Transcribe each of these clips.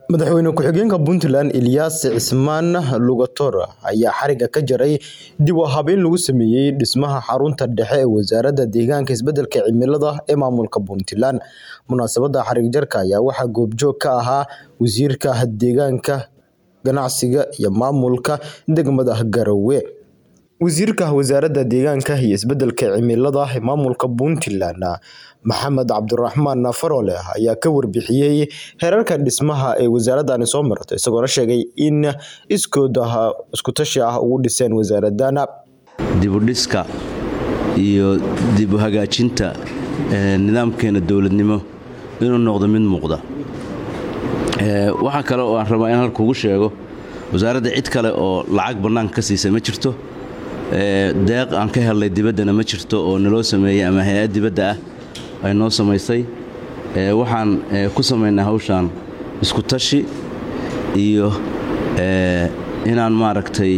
Madaxweyne ku-xigeenka Puntland Ilyas Cismaan Lugator ayaa xariga ka jaray dib u habeyn lagu sameeyay dhismaha xarunta dhexe ee Wasaaradda Deegaanka iyo Isbeddelka Cimilada ee maamulka Puntland. Munaasabadda xarig jarka ayaa waxaa goobjoog ka ahaa Wasiirka Deegaanka, Ganacsiga iyo Maamulka degmada Garowe. Wasiirka Wasaaradda Deegaanka iyo Isbeddelka Cimilada ee maamulka Puntland, Maxamed Cabdiraxmaan Faroole ayaa ka warbixiyay heerarka dhismaha ee wasaaradani soo martay, isagoona sheegay in iskood isku tashi ah ugu dhiseen wasaaraddan. dib u dhiska iyo dib u hagaajinta nidaamkeena dowladnimo inuu noqdo mid muuqda waxaa kale oo aan rabaa in halka ugu sheego wasaaradda cid kale oo lacag bannaanka ka siisay ma jirto deeq aan ka helnay dibaddana ma jirto oo naloo sameeyey ama hay-ad dibadda ah ay noo samaysay waxaan ku samaynaa hawshaan isku tashi iyo inaan maaragtay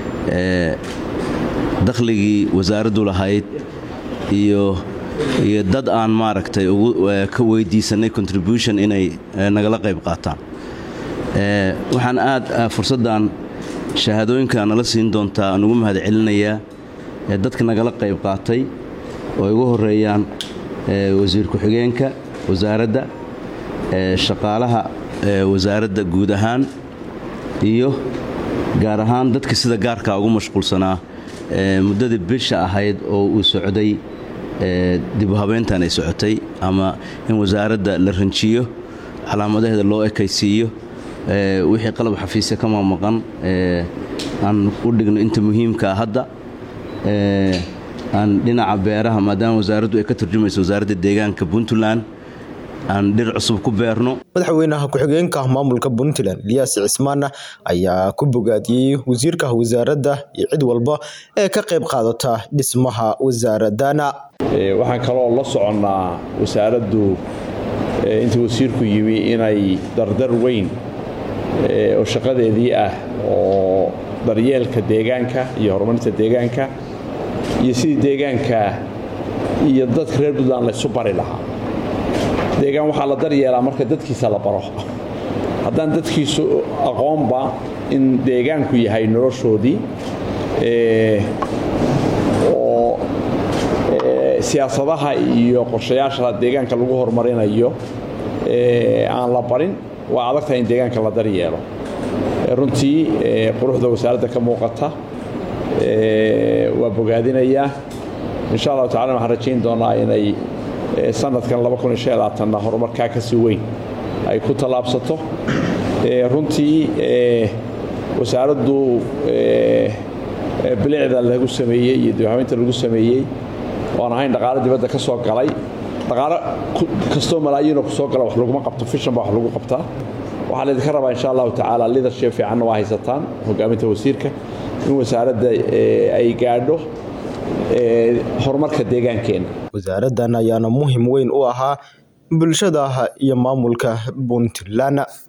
dakhligii wasaaraddu lahayd iyo iyo dad aan maaragtay ka weydiisanay contribution inay nagala qayb qaataan waxaan aad fursaddan shahaadooyinka nala siin doontaa aan ugu mahad celinayaa dadka nagala qayb qaatay oo ay ugu horeeyaan wasiir ku-xigeenka wasaaradda shaqaalaha wasaaradda guud ahaan iyo gaar ahaan dadka sida gaarka ugu mashquulsanaa muddadii bisha ahayd oo uu socday dib u habeyntan ay socotay ama in wasaaradda la ranjiyo calaamadaheeda loo ekaysiiyo wixii qalab xafiisya ka mamaqan aan u dhigno inta muhiimkaa hadda aan dhinaca beeraha maadaama wasaaraddu ay ka turjumayso wasaaradda deegaanka puntland aan dhir cusub ku beerno madaxweynaha ku-xigeenka maamulka puntland ilyas cismaan ayaa ku bogaadiyey wasiirka wasaaradda iyo cid walba ee ka qayb qaadata dhismaha wasaaradana waxaan kaloo la soconnaa wasaaraddu intii wasiirku yimi inay dardar weyn oo shaqadeedii ah oo daryeelka deegaanka iyo horumarinta deegaanka iyo sidii deegaanka iyo dadka reer puntland laysu bari lahaa deegaan waxaa la daryeelaa marka dadkiisa la baro haddaan dadkiisu aqoonba in deegaanku yahay noloshoodii oo siyaasadaha iyo qorshayaasha deegaanka lagu horumarinayo aan la barin waa adagtahay in deegaanka la daryeelo runtii quruxda wasaaradda ka muuqata waa bogaadinayaa insha allahu tacala waxaan rajayn doonaa inay sanadkan na horumarkaa ka sii weyn ay ku tallaabsato runtii wasaaraddu bilicda lagu sameeyey iyo dibhabeynta lagu sameeyey oan ahayn dhaqaalo dibadda ka soo galay dhaqaalo kastoo malaayiinoo ku soo gala wax laguma qabto fishan baa wax lagu qabtaa waxaa laydinka rabaa insha allahu tacaala lidership fiicanna waa haysataan hogaaminta wasiirka in wasaaradda ay gaadho horumarka deegaankeenna wasaaraddan ayaana muhim weyn u ahaa bulshada iyo maamulka puntland